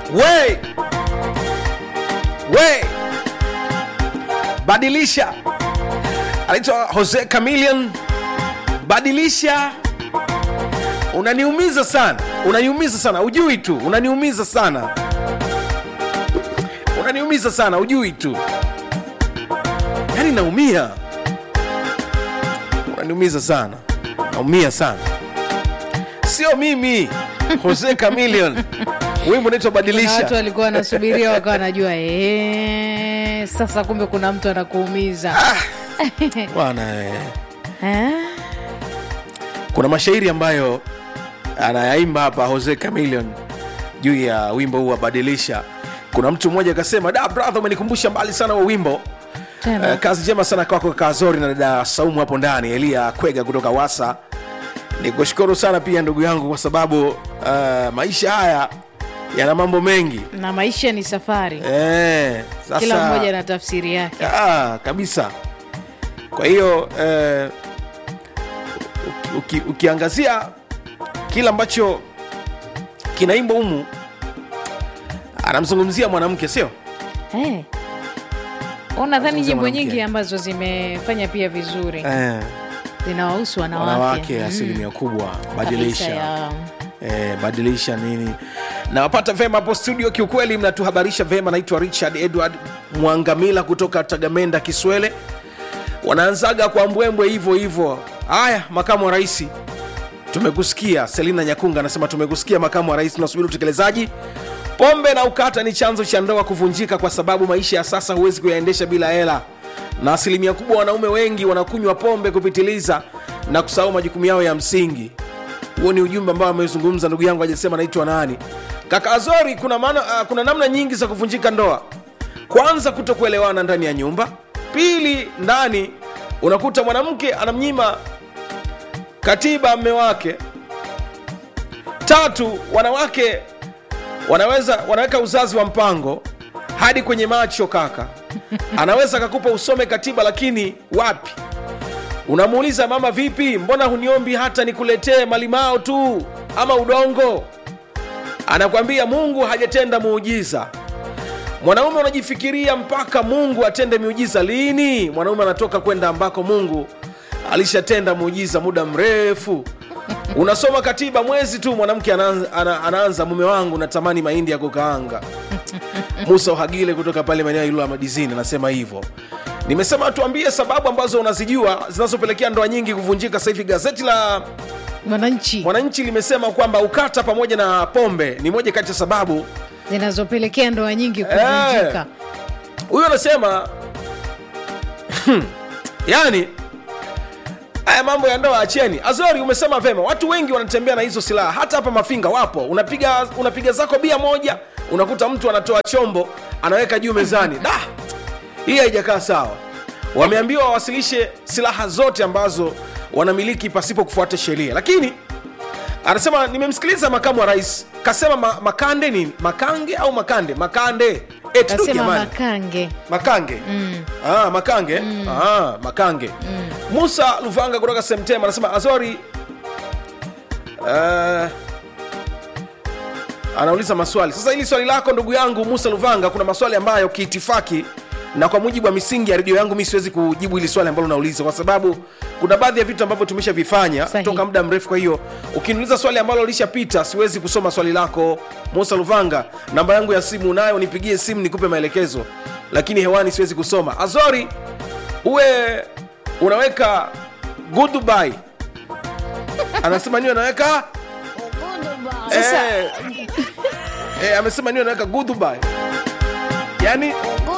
we we badilisha anaitwa jose camilion badilisha unaniumiza sana unaniumiza sana ujui tu unaniumiza sana unaniumiza sana ujui tu yaani naumia unaniumiza sana naumia sana sio mimi jose camilion wimbo unaitwa Kuna watu badilisha walikuwa wanasubiria wakawa wanajua "Eh, sasa kumbe kuna mtu anakuumiza bwana eh. Eh? kuna mashairi ambayo anayaimba hapa jose camilion juu ya wimbo huu wa badilisha kuna mtu mmoja akasema da brother umenikumbusha mbali sana wa wimbo Tena. Uh, kazi njema sana kwako kazori na dada saumu hapo ndani elia kwega kutoka wasa ni kushukuru sana pia ndugu yangu kwa sababu uh, maisha haya yana mambo mengi na maisha ni safari eh, sasa, kila mmoja na tafsiri yake Ah, kabisa kwa hiyo eh, uki, uki, ukiangazia kile ambacho kinaimba humu anamzungumzia mwanamke sio hey. unadhani Nazungumzia nyimbo mwanamke. nyingi ambazo zimefanya pia vizuri eh, zinawahusu wanawake wanawake Mm. asilimia kubwa Kabisa badilisha ya- eh, badilisha nini nawapata vema hapo studio kiukweli mnatuhabarisha vema naitwa richard edward mwangamila kutoka tagamenda kiswele wanaanzaga kwa mbwembwe hivyo hivyo haya makamu wa rais tumekusikia selina nyakunga anasema tumekusikia makamu wa rais tunasubiri utekelezaji pombe na ukata ni chanzo cha ndoa kuvunjika kwa sababu maisha ya sasa huwezi kuyaendesha bila hela na asilimia kubwa wanaume wengi wanakunywa pombe kupitiliza na kusahau majukumu yao ya msingi huo ni ujumbe ambao amezungumza ndugu yangu ajasema naitwa nani kaka azori kuna, maana, uh, kuna namna nyingi za kuvunjika ndoa kwanza kutokuelewana ndani ya nyumba pili ndani unakuta mwanamke anamnyima katiba mme wake tatu wanawake wanaweza wanaweka uzazi wa mpango hadi kwenye macho kaka anaweza akakupa usome katiba lakini wapi unamuuliza mama vipi mbona huniombi hata nikuletee malimao tu ama udongo anakwambia mungu hajatenda muujiza mwanaume unajifikiria mpaka mungu atende miujiza lini mwanaume anatoka kwenda ambako mungu alishatenda muujiza muda mrefu unasoma katiba mwezi tu mwanamke anaanza, ana, anaanza mume wangu natamani mahindi ya kukaanga musa uhagile kutoka pale maeneo ya ilula madizini anasema hivyo nimesema tuambie sababu ambazo unazijua zinazopelekea ndoa nyingi kuvunjika sasa hivi gazeti la mwananchi mwananchi limesema kwamba ukata pamoja na pombe ni moja kati ya sababu zinazopelekea ndoa nyingi kuvunjika huyu anasema yani haya mambo ya ndoa acheni azori umesema vema watu wengi wanatembea na hizo silaha hata hapa mafinga wapo unapiga unapiga zako bia moja unakuta mtu anatoa chombo anaweka juu mezani da hii haijakaa sawa wameambiwa wawasilishe silaha zote ambazo wanamiliki pasipo kufuata sheria lakini anasema nimemsikiliza makamu wa rais kasema ma, makande ni makange au makande makande Eh, tu kasema jamani. makange makange mm. ah, makange mm. ah, makange mm. musa luvanga kutoka semtema anasema azori uh, anauliza maswali sasa hili swali lako ndugu yangu musa luvanga kuna maswali ambayo kiitifaki na kwa mujibu wa misingi ya redio yangu mi siwezi kujibu hili swali ambalo unauliza kwa sababu kuna baadhi ya vitu ambavyo tumeshavifanya Sahihi. toka muda mrefu kwa hiyo ukiniuliza swali ambalo lishapita siwezi kusoma swali lako musa luvanga namba yangu ya simu unayo nipigie simu nikupe maelekezo lakini hewani siwezi kusoma azori uwe unaweka goodbye anasema niwe anaweka Sasa- eh, eh, amesema niwe anaweka goodbye yani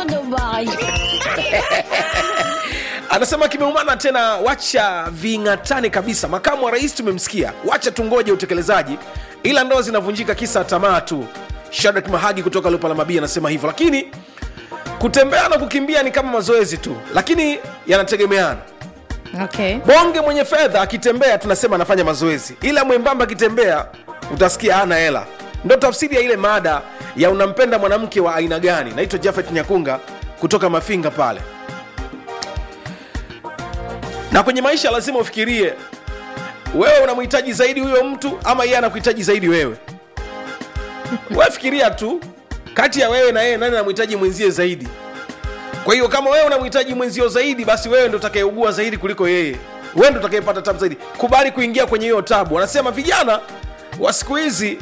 anasema kimeumana tena wacha ving'atane kabisa makamu wa rais tumemsikia wacha tungoje utekelezaji ila ndoa zinavunjika kisa tamaa tu shadrack mahagi kutoka lupalamabia anasema hivyo lakini kutembea na kukimbia ni kama mazoezi tu lakini yanategemeana okay. bonge mwenye fedha akitembea tunasema anafanya mazoezi ila mwembamba akitembea utasikia hana hela ndo tafsiri ya ile mada ya unampenda mwanamke wa aina gani naitwa jafet nyakunga kutoka mafinga pale na kwenye maisha lazima ufikirie wewe unamhitaji zaidi huyo mtu ama yeye anakuhitaji zaidi wewe wewe fikiria tu kati ya wewe na yeye nani anamhitaji mwenzie zaidi kwa hiyo kama wewe unamhitaji mwenzio zaidi basi wewe ndo utakayeugua zaidi kuliko yeye wewe ndo utakayepata tabu zaidi kubali kuingia kwenye hiyo tabu wanasema vijana wa siku hizi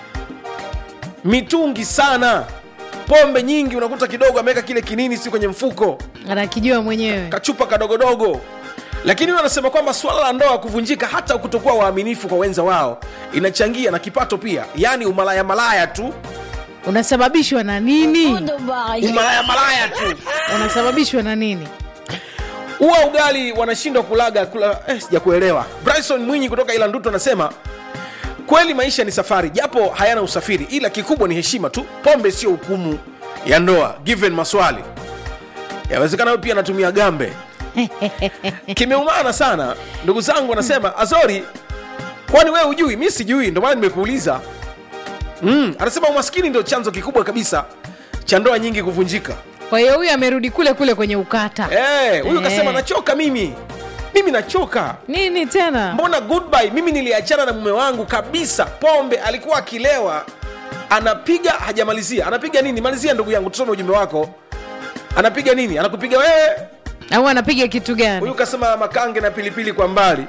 mitungi sana pombe nyingi unakuta kidogo ameweka kile kinini si kwenye mfuko anakijua mwenyewe kachupa kadogodogo lakini huyo anasema kwamba suala la ndoa kuvunjika hata kutokuwa waaminifu kwa wenza wao inachangia na kipato pia yaani umalaya malaya tu unasababishwa na nini umalaya malaya tu unasababishwa na nini huwa ugali wanashindwa kulaga kula eh, sijakuelewa bryson mwinyi kutoka ila nduto anasema kweli maisha ni safari japo hayana usafiri ila kikubwa ni heshima tu pombe sio hukumu ya ndoa given maswali yawezekana huyu pia anatumia gambe kimeumana sana ndugu zangu anasema azori kwani wewe hujui mi sijui ndio maana nimekuuliza mm, anasema umaskini ndio chanzo kikubwa kabisa cha ndoa nyingi kuvunjika kwa hiyo huyu amerudi kule kule kwenye ukata Eh, huyu Eh. kasema nachoka mimi mimi nachoka nini tena mbona goodbye mimi niliachana na mume wangu kabisa pombe alikuwa akilewa anapiga hajamalizia anapiga nini malizia ndugu yangu tusome ujumbe wako anapiga nini anakupiga wewe au anapiga kitu gani huyu kasema makange na pilipili kwa mbali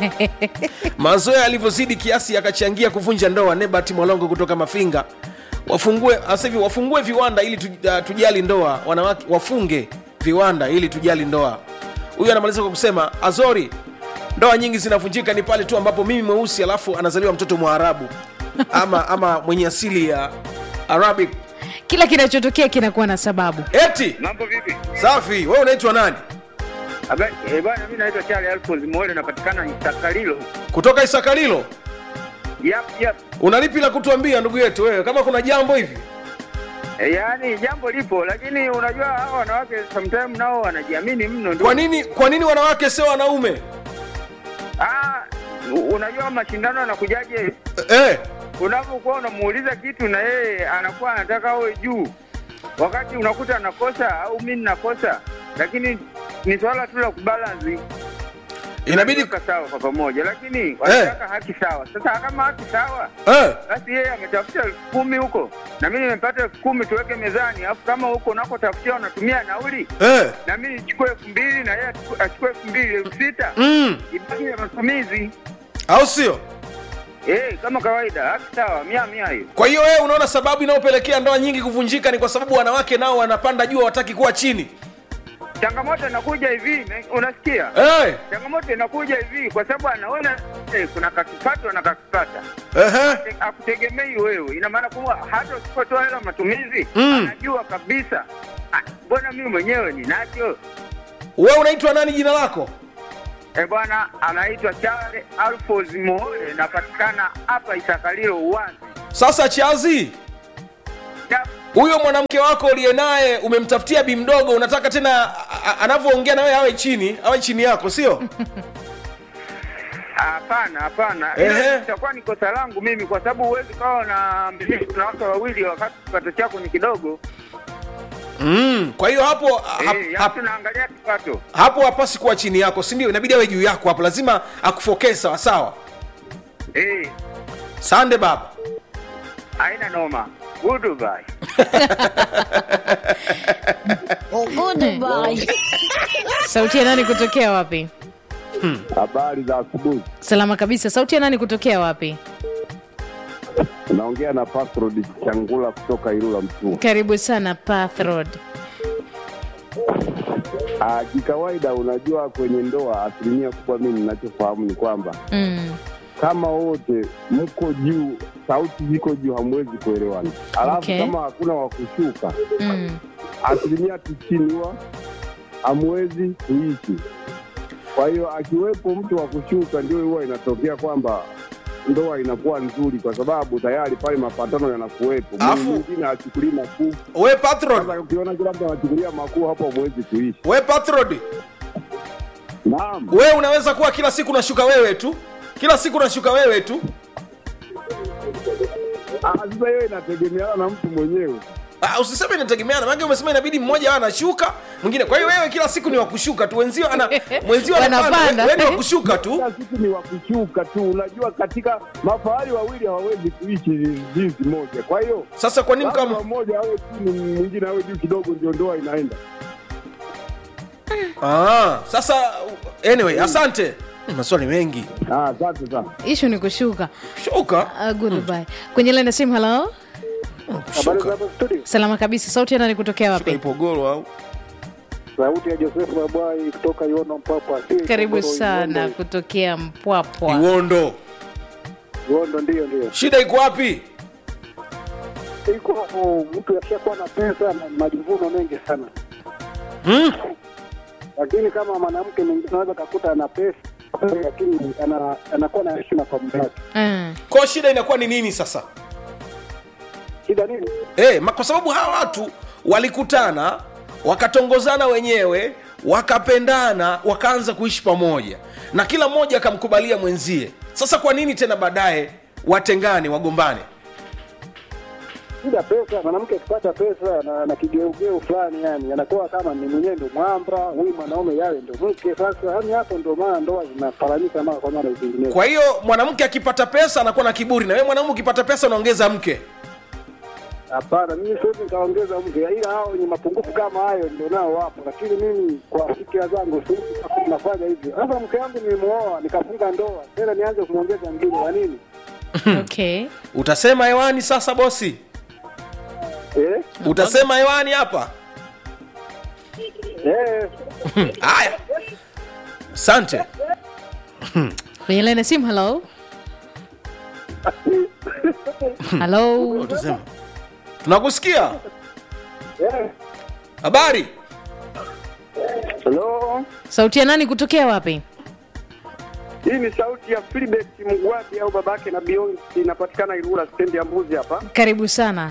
mazoea alivyozidi kiasi yakachangia kuvunja ndoa nebat mwalongo kutoka mafinga wafungue sasa hivi wafungue viwanda ili tu, uh, tujali ndoa wanawake wafunge viwanda ili tujali ndoa huyu anamaliza kwa kusema azori ndoa nyingi zinavunjika ni pale tu ambapo mimi mweusi alafu anazaliwa mtoto mwarabu ama ama mwenye asili ya arabic kila kinachotokea kinakuwa na sababu eti Mambo vipi? safi wewe unaitwa nani Habari, eh bwana mimi naitwa Charles Alphonse Mwele napatikana Isakalilo. kutoka isakalilo Yap yap. unalipi la kutuambia ndugu yetu wewe kama kuna jambo hivi E, yaani jambo lipo lakini unajua hawa wanawake sometimes nao wanajiamini mno ndio. kwa nini kwa nini wanawake sio wanaume Ah, u- unajua mashindano yanakujaje? eh, Unapokuwa unamuuliza kitu na yeye anakuwa anataka awe juu. Wakati unakuta anakosa au mimi ninakosa. Lakini ni swala tu la kubalance. inabidi Tuweka sawa kwa pamoja lakini wanataka haki sawa. Sasa kama haki sawa eh, basi yeye ametafuta elfu kumi huko na mimi nimepata elfu kumi tuweke mezani alafu kama huko unakotafutia wanatumia nauli eh, na mimi nichukue elfu mbili na yeye achuku- achukue elfu mbili elfu sita mm, ibaki ya matumizi au sio eh kama kawaida haki sawa mia mia hiyo kwa hiyo wewe unaona sababu inayopelekea ndoa nyingi kuvunjika ni kwa sababu wanawake nao wanapanda juu hawataki kuwa chini changamoto inakuja hivi me- unasikia eh, changamoto inakuja hivi kwa sababu anaona eh, kuna kakipato na kakipata ehe, Te- akutegemei wewe ina maana kuwa hata usipotoa hela matumizi Mm. anajua kabisa "Ah, mbona mimi mwenyewe ninacho wewe unaitwa nani jina lako E bwana, anaitwa Charles Alphonse Muhole, napatikana hapa Isakalilo Uwanzi. sasa chazi Ya- huyo mwanamke wako uliye naye umemtafutia bi mdogo unataka tena a- a- anavyoongea na wewe awe chini awe chini yako sio Hapana, hapana, Ehe. Hilo itakuwa ni kosa langu mimi, kwa sababu huwezi kawa na na watu wawili wakati kipato chako ni kidogo. mm, kwa hiyo hapo ha, Eh, yaani hap, tunaangalia kipato. hapo hapasi kuwa chini yako si ndio inabidi awe juu yako hapo lazima akufokee sawa sawa Eh, sande baba haina noma. Goodbye. sauti ya nani kutokea wapi Habari za asubuhi. salama kabisa sauti ya nani kutokea wapi Unaongea na Pasrod Changula kutoka Ilula Mtua. karibu sana Path Road. Ah, kikawaida, unajua kwenye ndoa, asilimia kubwa mimi ninachofahamu ni kwamba mm. kama wote mko juu, sauti ziko juu, hamwezi kuelewana. Alafu Okay. kama hakuna wa kushuka, Mm. asilimia tisini huwa hamwezi kuishi. Kwa hiyo akiwepo mtu wa kushuka, ndio huwa inatokea kwamba ndoa inakuwa nzuri, kwa sababu tayari pale mapatano yanakuwepo. Alafu- Mwingine achukulii makuu we patron Sasa ukiona kila mtu anachukulia makuu hapo hamwezi kuishi. we patron Naam, wewe unaweza kuwa kila siku unashuka wewe tu kila siku unashuka wewe tu Ah, sasa hiyo inategemeana na mtu mwenyewe. Ah, usiseme inategemeana maana umesema inabidi mmoja awe anashuka mwingine kwa hiyo wewe kila siku ni wakushuka tu wenzio ana mwenzio anapanda Wanapanda. wewe ni wakushuka tu kila siku ni wakushuka tu. Unajua, katika mafahali wawili hawawezi kuishi jinsi moja. Kwa hiyo sasa kwa nini lazima kama mmoja awe chini, mwingine awe juu kidogo, ndio ndoa inaenda. ah, sasa anyway asante maswali mengi Ah, Asante sana. ishu ni kushuka shuka uh, goodbye kwenye line ya simu halo shuka salama kabisa sauti yana ni kutokea shuka wapi ipogoro au Sauti ya Joseph Mabwai kutoka Iono Mpapa. Si karibu Ipogoro, sana Iondo. kutokea mpwapwa iwondo Iondo ndio ndio. shida iko wapi Iko hapo mtu akishakuwa na pesa na majivuno mengi sana. hmm? Lakini kama mwanamke mwingine anaweza kakuta ana pesa lakini ana, anakuwa na heshima kwa mume wake. Mm. kwa shida inakuwa ni nini sasa Shida nini? Eh, ma- kwa sababu hawa watu walikutana wakatongozana wenyewe wakapendana wakaanza kuishi pamoja na kila mmoja akamkubalia mwenzie sasa kwa nini tena baadaye watengane wagombane Shida pesa, mwanamke akipata pesa na, na kigeugeu fulani yani anakuwa kama ni mwenyewe ndo mwambra, huyu mwanaume yawe ndo mke. Sasa yani hapo ndo maana ndoa zinaparanyika mara kwa mara zinginezo. kwa hiyo mwanamke akipata pesa anakuwa na kiburi na wewe mwanaume ukipata pesa unaongeza mke Hapana, mimi siwezi nikaongeza mke, ila hao wenye mapungufu kama hayo ndio nao wapo, lakini mimi kwa fikira zangu siwezi nafanya hivyo. Sasa mke wangu nilimwoa nikafunga ndoa, tena nianze kumwongeza mwingine wa nini? okay utasema hewani sasa bosi Eh? utasema hewani hapa Eh, haya asante kwenye line ya simu halo halo utasema tunakusikia eh. habari Hello, sauti ya nani kutokea wapi hii ni sauti ya Philibert Mgwabi au babake na Beyonce, inapatikana Ilula stendi ya Mbuzi hapa. karibu sana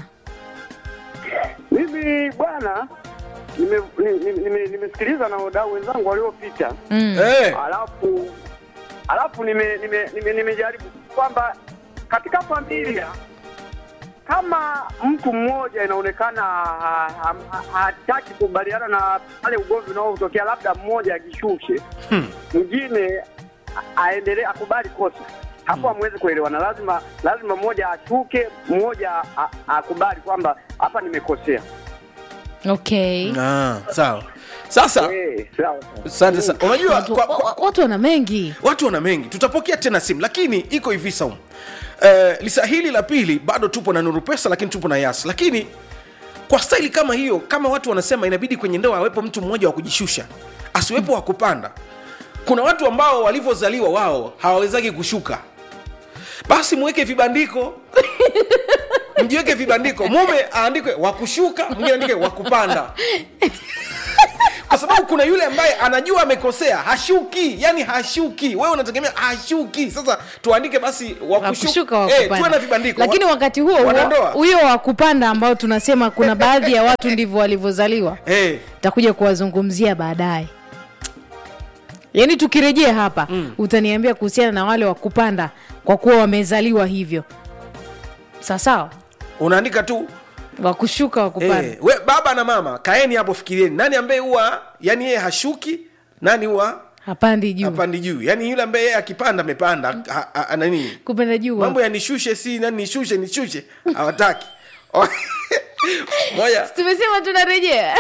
Mimi bwana, nimesikiliza nime, nime, nime nimesikiliza na wadau wenzangu waliopita, mm. Eh, alafu alafu nimejaribu nime, nime, nimejaribu kwamba katika familia kama mtu mmoja inaonekana ha- ha- ha- hataki kukubaliana na pale ugomvi unaotokea, labda mmoja akishushe mwingine a- aendelee akubali kosa hapo, hamwezi kuelewana. Lazima lazima mmoja ashuke, mmoja a- akubali kwamba hapa nimekosea. okay ah, sawa sasa Eh, sawa. asante sana unajua watu, kwa, kwa, wa- watu wana mengi watu wana mengi tutapokea tena simu lakini iko hivi saumu uh, lisa hili la pili bado tupo na nuru pesa lakini tupo na yas lakini kwa staili kama hiyo kama watu wanasema inabidi kwenye ndoa awepo mtu mmoja wa kujishusha asiwepo wa kupanda kuna watu ambao walivyozaliwa wao hawawezagi kushuka basi mweke vibandiko mjiweke vibandiko mume aandikwe wakushuka mwingine aandike wakupanda kwa sababu kuna yule ambaye anajua amekosea hashuki yani hashuki wewe unategemea hashuki sasa tuandike basi wakushuka wakushuka eh, tuwe na wakupanda vibandiko lakini Wa- wakati huo huo wanandoa. huyo wa kupanda ambao tunasema kuna baadhi ya watu ndivyo walivyozaliwa eh, takuja kuwazungumzia baadaye yaani tukirejea hapa mm. utaniambia kuhusiana na wale wa kupanda kwa kuwa wamezaliwa hivyo sawasawa unaandika tu wakushuka wa kupanda eh, we, baba na mama kaeni hapo fikirieni nani ambaye huwa yani yeye hashuki nani huwa hapandi juu hapandi juu yani yule ambaye yeye akipanda amepanda ha- ha- ha- nani kupanda juu mambo ya nishushe si nani nishushe nishushe hawataki O- moja tumesema tunarejea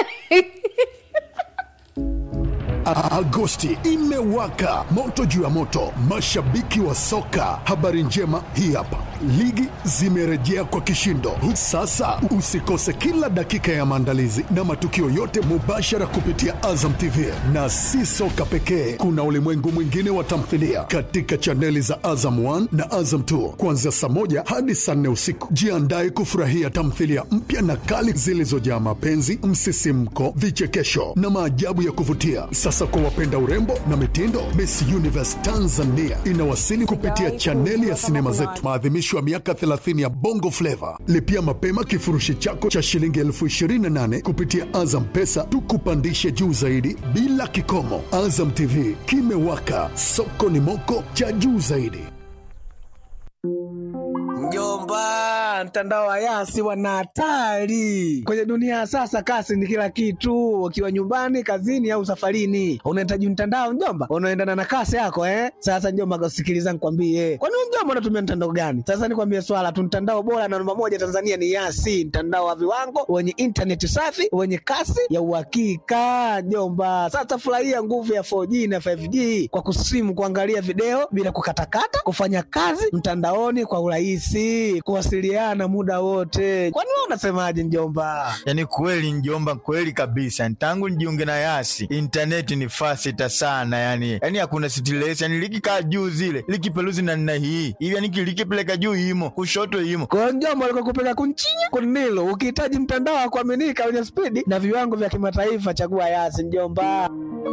A- Agosti imewaka moto juu ya moto, mashabiki wa soka. Habari njema hii hapa, ligi zimerejea kwa kishindo. Sasa usikose kila dakika ya maandalizi na matukio yote mubashara kupitia Azam TV, na si soka pekee, kuna ulimwengu mwingine wa tamthilia katika chaneli za Azam 1 na Azam 2 kuanzia saa moja hadi saa nne usiku. Jiandae kufurahia tamthilia mpya na kali zilizojaa mapenzi, msisimko, vichekesho na maajabu ya kuvutia. Sasa kwa wapenda urembo na mitindo, Miss Universe Tanzania inawasili kupitia chaneli ya sinema zetu, maadhimisho ya miaka 30 ya Bongo Flava. Lipia mapema kifurushi chako cha shilingi elfu 28 kupitia Azam Pesa, tukupandishe juu zaidi bila kikomo. Azam TV kimewaka, soko ni moko cha juu zaidi. Mjomba, Ah, mtandao wa Yasi wana hatari kwenye dunia ya sasa. Kasi ni kila kitu, ukiwa nyumbani, kazini au safarini, unahitaji mtandao mjomba, unaendana na kasi yako eh. Sasa mjomba, sikiliza nikwambie, kwani wewe mjomba unatumia mtandao gani? Sasa nikwambie swala tu, mtandao bora na namba moja Tanzania ni Yasi, mtandao wa viwango wenye intaneti safi wenye kasi ya uhakika mjomba. Sasa furahia nguvu ya 4G na 5G kwa kusimu, kuangalia video bila kukatakata, kufanya kazi mtandaoni kwa urahisi, kuwasiliana muda wote. Kwani wewe unasemaje mjomba? Yaani kweli njomba, kweli kabisa. Tangu nijiunge na Yasi intaneti ni fasita sana, yani yani hakuna stress, yani likikaa juu zile likipeluzi na nina hii hivi, yani likipeleka juu imo kushoto imo kwa mjomba, alikuwa kupeka kunchinya kunilo. Ukihitaji mtandao wa kuaminika wenye spidi na viwango vya kimataifa, chagua Yasi mjomba.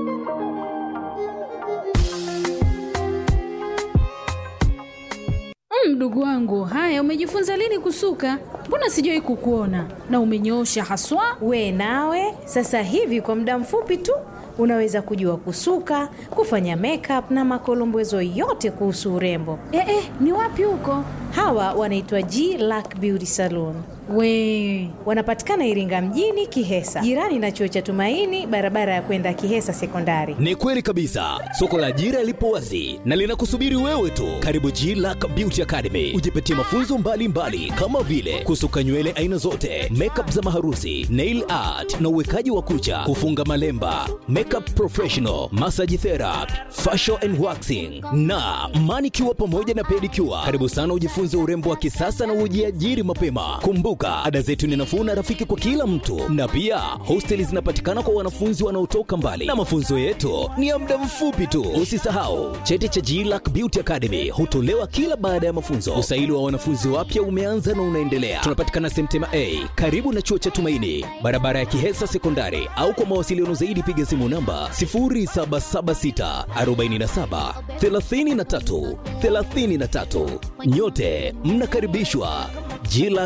Mdogo wangu, haya, umejifunza lini kusuka? Mbona sijawahi kukuona na umenyoosha haswa. We nawe sasa hivi kwa muda mfupi tu unaweza kujua kusuka, kufanya makeup na makolombezo yote kuhusu urembo. Eh, eh, ni wapi huko? Hawa wanaitwa G Lack Beauty Salon. We Wanapatikana Iringa mjini Kihesa, jirani na chuo cha Tumaini, barabara ya kwenda Kihesa Sekondari. Ni kweli kabisa, soko la ajira lipo wazi na linakusubiri wewe tu. Karibu G Lack Beauty Academy, ujipatie mafunzo mbalimbali mbali, kama vile kusuka nywele aina zote, makeup za maharusi, nail art na uwekaji wa kucha, kufunga malemba, makeup professional, massage therapy, facial and waxing na manicure pamoja na pedicure. Karibu sana ujifunze urembo wa kisasa na ujiajiri mapema. Kumbuka, ada zetu ni nafuu na rafiki kwa kila mtu, na pia hosteli zinapatikana kwa wanafunzi wanaotoka mbali, na mafunzo yetu ni ya muda mfupi tu. Usisahau cheti cha GLAC Beauty Academy hutolewa kila baada ya mafunzo. Usaili wa wanafunzi wapya umeanza na unaendelea. Tunapatikana Semtema A karibu na chuo cha Tumaini, barabara ya Kihesa Sekondari, au kwa mawasiliano zaidi piga simu namba 0776 47 33 33. Nyote mnakaribishwa GLAC